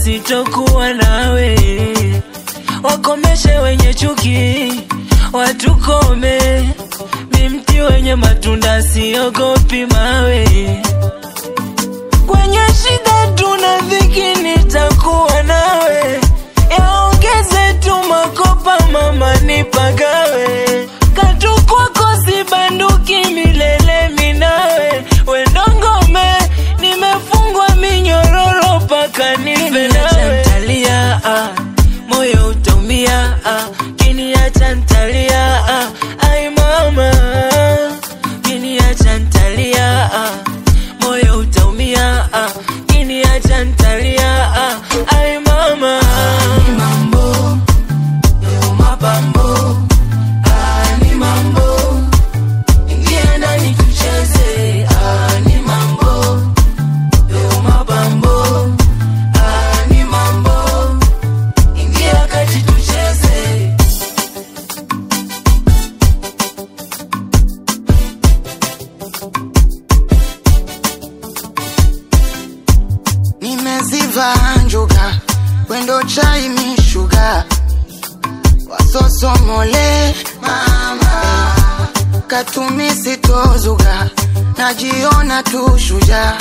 sitokuwa nawe. Wakomeshe wenye chuki, watukome. Mi mti wenye matunda, siogopi mawe. Kwenye shida tuna dhiki, nitakuwa nawe. Yaongeze tu makopa, mama nipagawe. Katu kwako sibanduki, milele minawe. Wendo ngome, nimefungwa minyororo paka nife nawe. Ntalia, ah, moyo utaumia, ah, kiniacha ntalia, ah, ai mama, kiniacha ntalia, ah, moyo utaumia, ah, kiniacha ntalia, ah, ai mama. Ni mambo, leo mapambo, ah, ni mambo, ingia ndani tucheze, ah, ni mambo, leo mapambo, ah, ni mambo, ingia kati tucheze. nimeziva njuga wendo chai mishuga wasosomole mama katumisi tozuga najiona tu shuja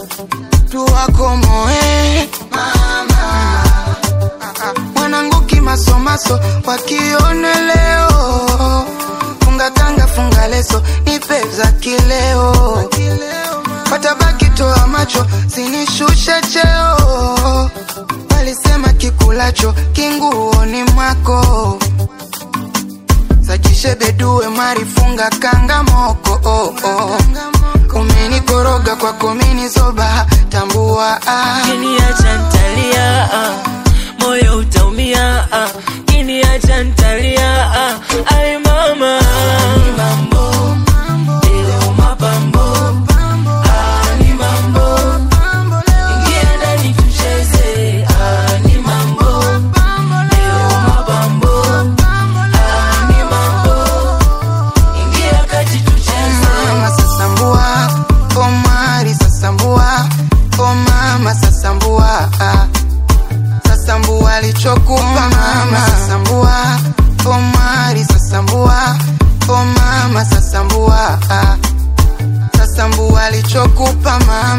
tuwakomoe mama mwanangu kimasomaso wakione leo funga kanga funga leso nipe za kileo watabaki toa macho sinishushe cheo walisema kikulacho kinguoni mwako sajishe bedue mari funga kanga moko oh, oh. umenikoroga kwako minizoba tambua ah. Kiniacha ntalia, ah, moyo utaumia, ah, kiniacha ntalia, ah, ai mama. Ni mambo, leo mapambo, ah, ni mambo, ingia ndani tucheze, ah, ni mambo, leo mapambo, ah, ni mambo, ingia kati tucheze. mama sasambua omari sasambua o mama sasambua sasambua alichokupa mama sasambua omari sasambua o mama sasambua sasambua alichokupa mama